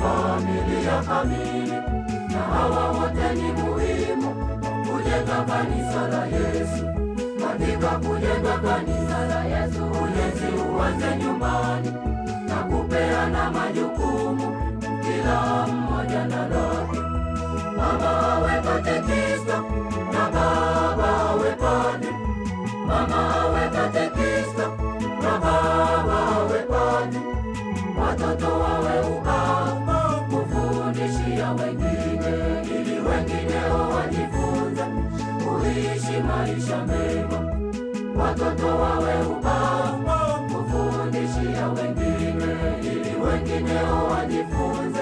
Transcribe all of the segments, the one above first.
familia kamili, na hawa wote ni muhimu kujenga kanisa la Yesu. Katika kujenga kanisa la Yesu, ujenzi uanze nyumbani na kupeana majukumu, kila mmoja na lake. Mama awe katekista na baba awe padri, mama awe katekista na baba awe padri, watoto wawe ubao kufundishia wengine, ili wengineo wajifunze kuishi maisha mema. Watoto wawe ubao kufundishia wengine, ili wengineo wajifunze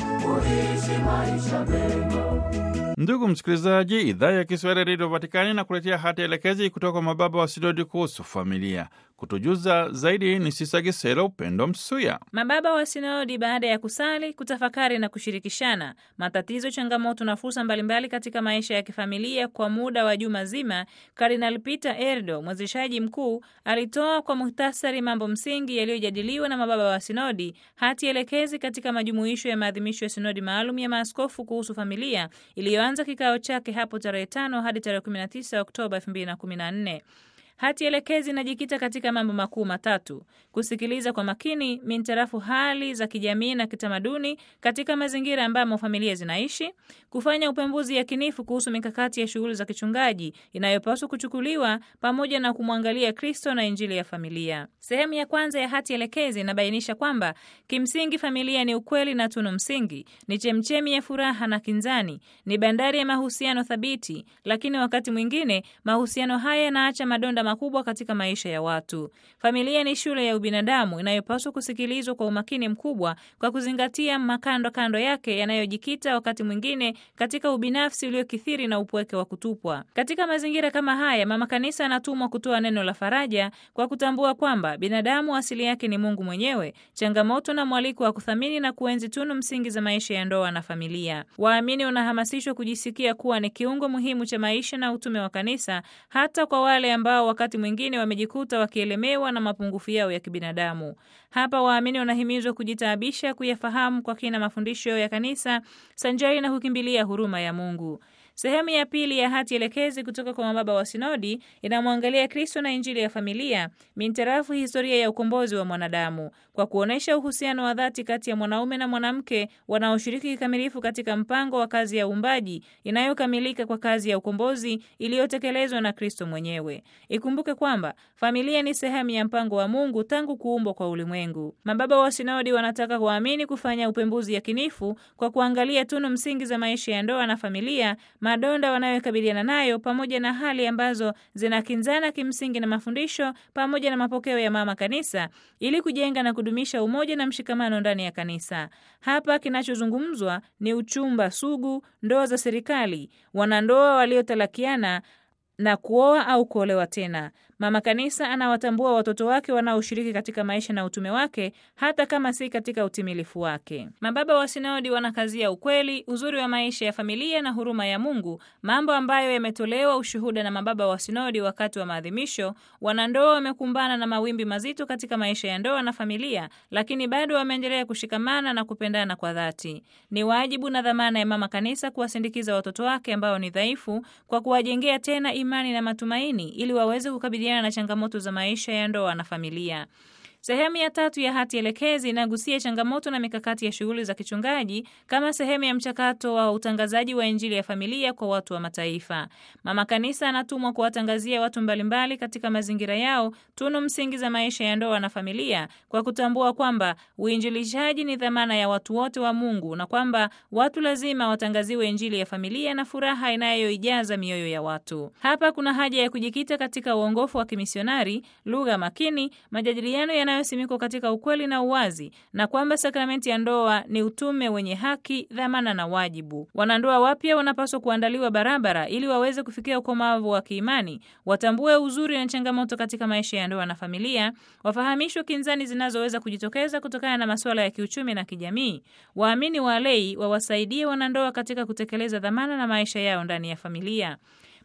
kuishi maisha mema. Ndugu msikilizaji, idhaa ya Kiswahili ya redio Vatikani na kuletea hati elekezi kutoka kwa mababa wa sinodi kuhusu familia. Kutujuza zaidi ni Sisa Gisela Upendo Msuya. Mababa wa sinodi baada ya kusali, kutafakari na kushirikishana matatizo, changamoto na fursa mbalimbali katika maisha ya kifamilia kwa muda wa juma zima, Kardinal Peter Erdo, mwezeshaji mkuu, alitoa kwa muhtasari mambo msingi yaliyojadiliwa na mababa wa sinodi, hati elekezi katika majumuisho ya maadhimisho ya sinodi maalum ya maaskofu kuhusu familia iliyoanza kikao chake hapo tarehe tano hadi tarehe 19 Oktoba 2014. Hati elekezi inajikita katika mambo makuu matatu: kusikiliza kwa makini mintarafu hali za kijamii na kitamaduni katika mazingira ambamo familia zinaishi, kufanya upembuzi yakinifu kuhusu mikakati ya shughuli za kichungaji inayopaswa kuchukuliwa, pamoja na kumwangalia Kristo na Injili ya familia. Sehemu ya kwanza ya hati elekezi inabainisha kwamba kimsingi familia ni ukweli na tunu msingi, ni chemchemi ya furaha na kinzani, ni bandari ya mahusiano thabiti, lakini wakati mwingine mahusiano haya yanaacha madonda makubwa katika maisha ya watu. Familia ni shule ya ubinadamu inayopaswa kusikilizwa kwa umakini mkubwa kwa kuzingatia makando kando yake yanayojikita wakati mwingine katika ubinafsi uliokithiri na upweke wa kutupwa. Katika mazingira kama haya, mama kanisa anatumwa kutoa neno la faraja kwa kutambua kwamba binadamu asili yake ni Mungu mwenyewe, changamoto na mwaliko wa kuthamini na kuenzi tunu msingi za maisha ya ndoa na familia. Waamini wanahamasishwa kujisikia kuwa ni kiungo muhimu cha maisha na utume wa kanisa, hata kwa wale ambao wakati mwingine wamejikuta wakielemewa na mapungufu yao ya kibinadamu. Hapa waamini wanahimizwa kujitaabisha kuyafahamu kwa kina mafundisho ya kanisa sanjari na kukimbilia huruma ya Mungu. Sehemu ya pili ya hati elekezi kutoka kwa mababa wa sinodi inamwangalia Kristo na Injili ya familia mintarafu historia ya ukombozi wa mwanadamu kwa kuonyesha uhusiano wa dhati kati ya mwanaume na mwanamke wanaoshiriki kikamilifu katika mpango wa kazi ya uumbaji inayokamilika kwa kazi ya ukombozi iliyotekelezwa na Kristo mwenyewe. Ikumbuke kwamba familia ni sehemu ya mpango wa Mungu tangu kuumbwa kwa ulimwengu. Mababa wa sinodi wanataka waamini kufanya upembuzi yakinifu kwa kuangalia tunu msingi za maisha ya ndoa na familia madonda wanayokabiliana nayo pamoja na hali ambazo zinakinzana kimsingi na mafundisho pamoja na mapokeo ya mama kanisa ili kujenga na kudumisha umoja na mshikamano ndani ya kanisa. Hapa kinachozungumzwa ni uchumba sugu, ndoa za serikali, wanandoa waliotalakiana na kuoa au kuolewa tena. Mama kanisa anawatambua watoto wake wanaoshiriki katika maisha na utume wake hata kama si katika utimilifu wake. Mababa wa sinodi wanakazia ukweli, uzuri wa maisha ya familia na huruma ya Mungu, mambo ambayo yametolewa ushuhuda na mababa wa sinodi wakati wa maadhimisho. Wanandoa wamekumbana na mawimbi mazito katika maisha ya ndoa na familia, lakini bado wameendelea kushikamana na kupendana kwa dhati. Ni wajibu na dhamana ya mama kanisa kuwasindikiza watoto wake ambao ni dhaifu kwa kuwajengea tena imani na matumaini ili waweze kukabiliana na changamoto za maisha ya ndoa na familia. Sehemu ya tatu ya hati elekezi inagusia changamoto na mikakati ya shughuli za kichungaji kama sehemu ya mchakato wa utangazaji wa Injili ya familia kwa watu wa mataifa. Mama kanisa anatumwa kuwatangazia watu mbalimbali katika mazingira yao tunu msingi za maisha ya ndoa na familia kwa kutambua kwamba uinjilishaji ni dhamana ya watu wote wa Mungu na kwamba watu lazima watangaziwe Injili ya familia na furaha inayoijaza mioyo ya watu. Hapa kuna haja ya kujikita katika uongofu wa kimisionari, lugha makini, majadiliano yana simikwa katika ukweli na uwazi na kwamba sakramenti ya ndoa ni utume wenye haki, dhamana na wajibu. Wanandoa wapya wanapaswa kuandaliwa barabara ili waweze kufikia ukomavu wa kiimani, watambue uzuri na changamoto katika maisha ya ndoa na familia, wafahamishwe kinzani zinazoweza kujitokeza kutokana na masuala ya kiuchumi na kijamii. Waamini walei wawasaidie wanandoa katika kutekeleza dhamana na maisha yao ndani ya familia.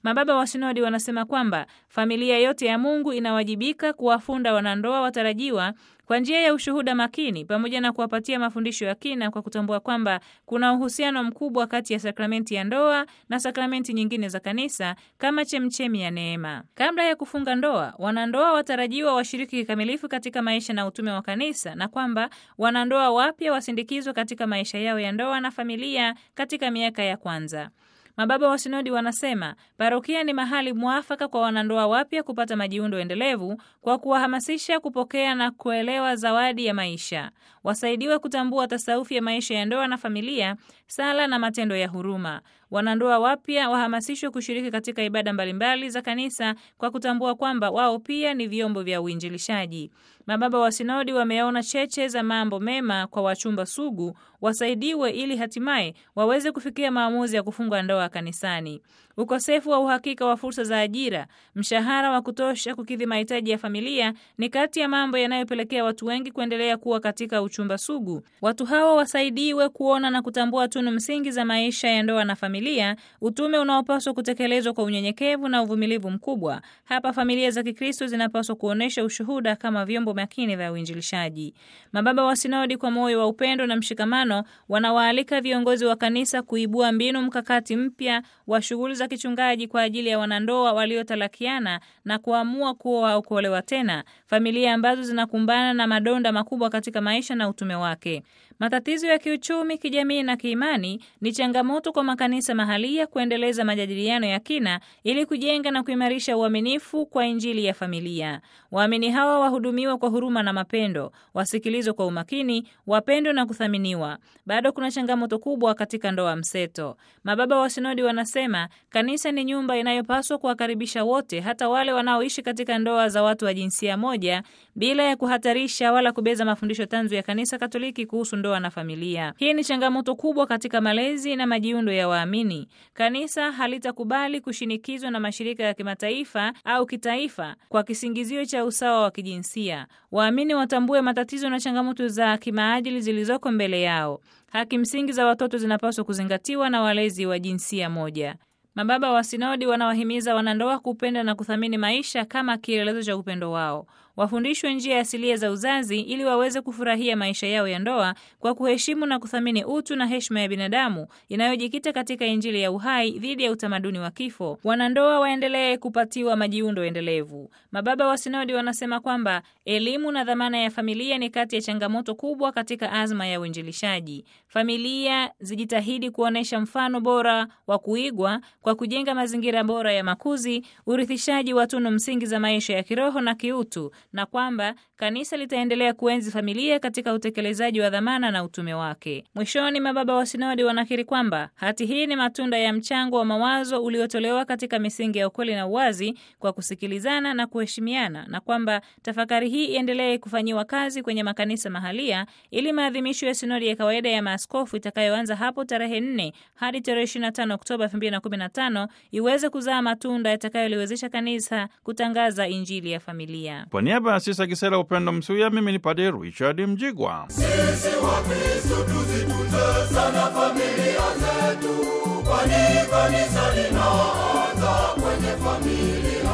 Mababa wa sinodi wanasema kwamba familia yote ya Mungu inawajibika kuwafunda wanandoa watarajiwa kwa njia ya ushuhuda makini pamoja na kuwapatia mafundisho ya kina kwa kutambua kwamba kuna uhusiano mkubwa kati ya sakramenti ya ndoa na sakramenti nyingine za kanisa kama chemchemi ya neema. Kabla ya kufunga ndoa, wanandoa watarajiwa washiriki kikamilifu katika maisha na utume wa kanisa na kwamba wanandoa wapya wasindikizwe katika maisha yao ya ndoa na familia katika miaka ya kwanza. Mababa wa sinodi wanasema parokia ni mahali mwafaka kwa wanandoa wapya kupata majiundo endelevu kwa kuwahamasisha kupokea na kuelewa zawadi ya maisha. Wasaidiwe kutambua tasaufi ya maisha ya ndoa na familia, sala na matendo ya huruma. Wanandoa wapya wahamasishwe kushiriki katika ibada mbalimbali za kanisa kwa kutambua kwamba wao pia ni vyombo vya uinjilishaji. Mababa wa sinodi wameona cheche za mambo mema kwa wachumba sugu wasaidiwe ili hatimaye waweze kufikia maamuzi ya kufunga ndoa kanisani. Ukosefu wa uhakika wa fursa za ajira, mshahara wa kutosha kukidhi mahitaji ya familia ni kati ya mambo yanayopelekea watu wengi kuendelea kuwa katika uchumba sugu. Watu hawa wasaidiwe kuona na kutambua tunu msingi za maisha ya ndoa na familia, utume unaopaswa kutekelezwa kwa unyenyekevu na uvumilivu mkubwa. Hapa familia za Kikristo zinapaswa kuonyesha ushuhuda kama vyombo makini vya uinjilishaji. Mababa wa sinodi kwa moyo wa upendo na mshikamano wanawaalika viongozi wa kanisa kuibua mbinu mkakati mpya wa shughuli za kichungaji kwa ajili ya wanandoa waliotalakiana na kuamua kuoa au kuolewa tena, familia ambazo zinakumbana na madonda makubwa katika maisha na utume wake. Matatizo ya kiuchumi, kijamii na kiimani ni changamoto kwa makanisa mahalia kuendeleza majadiliano ya kina ili kujenga na kuimarisha uaminifu kwa Injili ya familia. Waamini hawa wahudumiwa kwa huruma na mapendo, wasikilizwe kwa umakini, wapendwe na kuthaminiwa. Bado kuna changamoto kubwa katika ndoa mseto. Mababa wa sinodi wanasema kanisa ni nyumba inayopaswa kuwakaribisha wote, hata wale wanaoishi katika ndoa za watu wa jinsia moja, bila ya kuhatarisha wala kubeza mafundisho tanzu ya kanisa Katoliki kuhusu ndoa na familia. Hii ni changamoto kubwa katika malezi na majiundo ya waamini. Kanisa halitakubali kushinikizwa na mashirika ya kimataifa au kitaifa kwa kisingizio cha usawa wa kijinsia. Waamini watambue matatizo na changamoto za kimaadili zilizoko mbele yao. Haki msingi za watoto zinapaswa kuzingatiwa na walezi wa jinsia moja. Mababa wa sinodi wanawahimiza wanandoa kupenda na kuthamini maisha kama kielelezo cha upendo wao. Wafundishwe njia asilia za uzazi ili waweze kufurahia maisha yao ya ndoa kwa kuheshimu na kuthamini utu na heshima ya binadamu inayojikita katika Injili ya uhai dhidi ya utamaduni wa kifo. Wanandoa waendelee kupatiwa majiundo endelevu. Mababa wa sinodi wanasema kwamba elimu na dhamana ya familia ni kati ya changamoto kubwa katika azma ya uinjilishaji. Familia zijitahidi kuonyesha mfano bora wa kuigwa kwa kujenga mazingira bora ya makuzi, urithishaji wa tunu msingi za maisha ya kiroho na kiutu na kwamba kanisa litaendelea kuenzi familia katika utekelezaji wa dhamana na utume wake. Mwishoni, mababa wa sinodi wanakiri kwamba hati hii ni matunda ya mchango wa mawazo uliotolewa katika misingi ya ukweli na uwazi kwa kusikilizana na kuheshimiana, na kwamba tafakari hii iendelee kufanyiwa kazi kwenye makanisa mahalia ili maadhimisho ya sinodi ya kawaida ya maaskofu itakayoanza hapo tarehe 4 hadi tarehe 25 Oktoba 2015 iweze kuzaa matunda yatakayoliwezesha kanisa kutangaza injili ya familia. Kwa niaba ya Sisa Kisela Upendo Msuya, mimi ni Padre Richard Mjigwa. Sisi Wakristo tuzitunze sana familia zetu, kwani kanisa linaanza kwenye familia.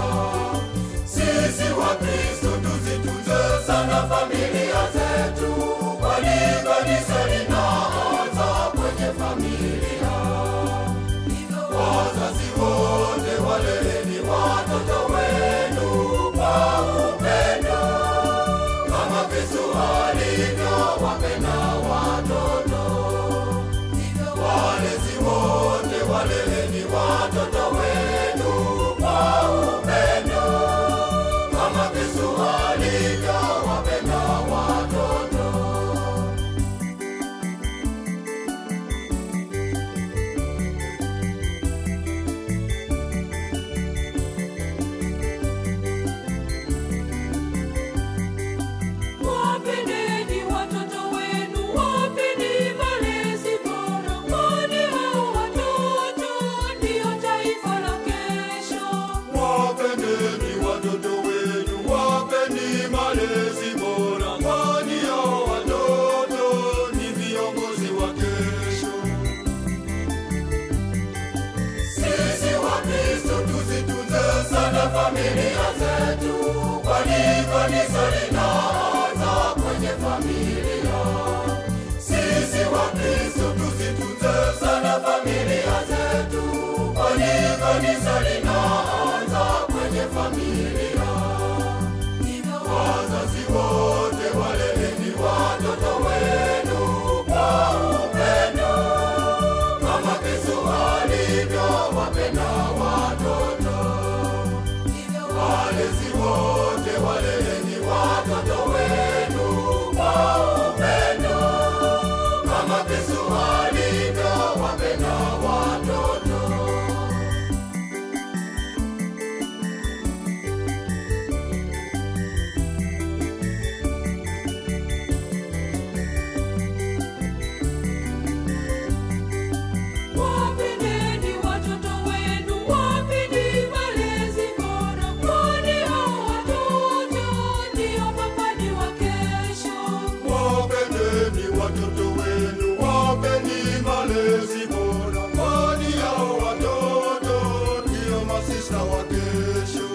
Sisi Wakristo tuzitunze sana familia zetu, kwani kanisa linaanza kwenye familia. Wazazi wote waleleni watoto wenu kwa upendo kama Kristo alivyowapenda watoto. Walezi wote waleleni watoto wenu kwa upendo kama Kristo alivyowapenda watoto. Wapendeni watoto wenu watoto wenu, wapeni malezi bora, kwani hao watoto ndio masista wa kesho.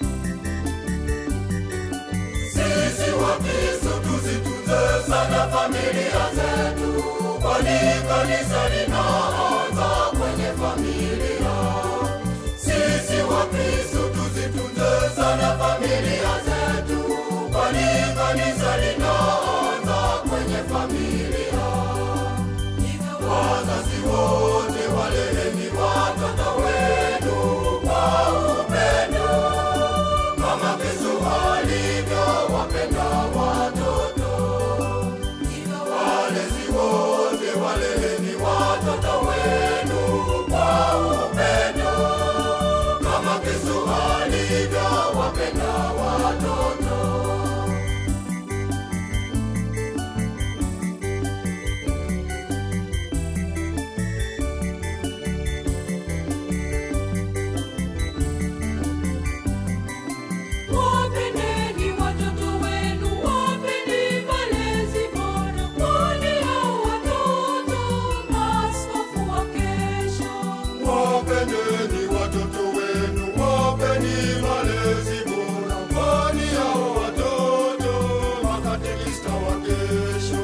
Sisi Wakristo tuzitunze sana familia zetu, kwani kanisa linaanza kwenye familia. Sisi Wakristo tuzitunze sana familia zetu, kwani kanisa linaanza kwenye familia. Wazazi wote waleleni watoto wenu kwa upendo kama Yesu alivyowapenda watoto. Walezi wote waleleni watoto wenu kwa upendo kama Yesu alivyowapenda watoto. Wapendeni watoto wenu, wapeni malezi bora, kwani hao watoto maaskofu wa kesho. Wapendeni watoto wenu, wapeni malezi bora, kwani hao watoto makatekista wa kesho.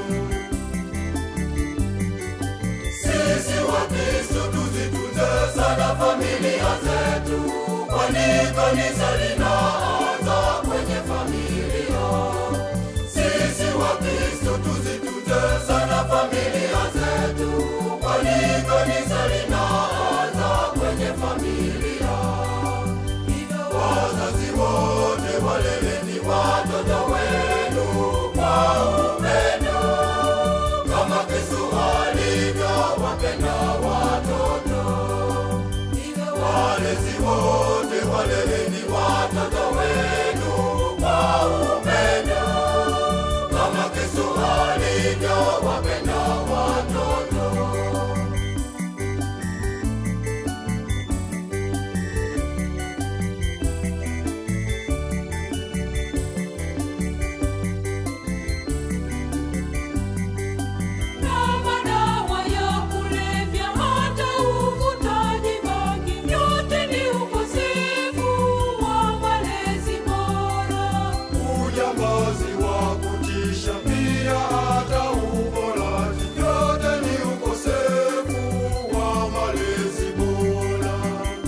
Sisi Wakristo tuzitunze sana familia zetu, kwani kanisa linaanza kwenye familia. Sisi Wakristo tuzitunze sana familia zetu, kwani kanisa linaanza kwenye familia. Wazazi wote waleleni watoto wenu kwa upendo kama Yesu alivyowapenda watoto. Walezi wote waleleni watoto wenu kwa upendo kama Yesu alivyowapenda watoto. Na madawa ya kulevya, hata uvutaji bangi, yote ni ukosefu wa malezi bora. Ujambazi wa kutisha pia hata uporaji, yote ni ukosefu wa malezi bora.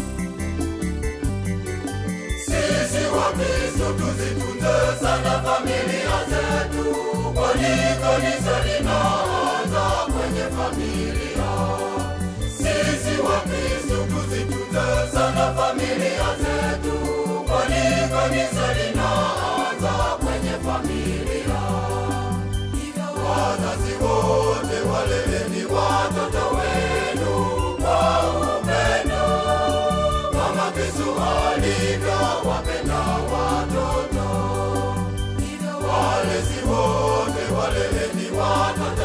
Sisi Wakristo tuzitunze sana familia zetu, kwani kanisa linaanza kwenye familia. Sisi Wakristo tuzitunze sana familia zetu, kwani kanisa linaanza kwenye familia. Wazazi wote waleleni watoto wenu kwa upendo kama Yesu alivyowapenda watoto. Walezi wote waleleni watoto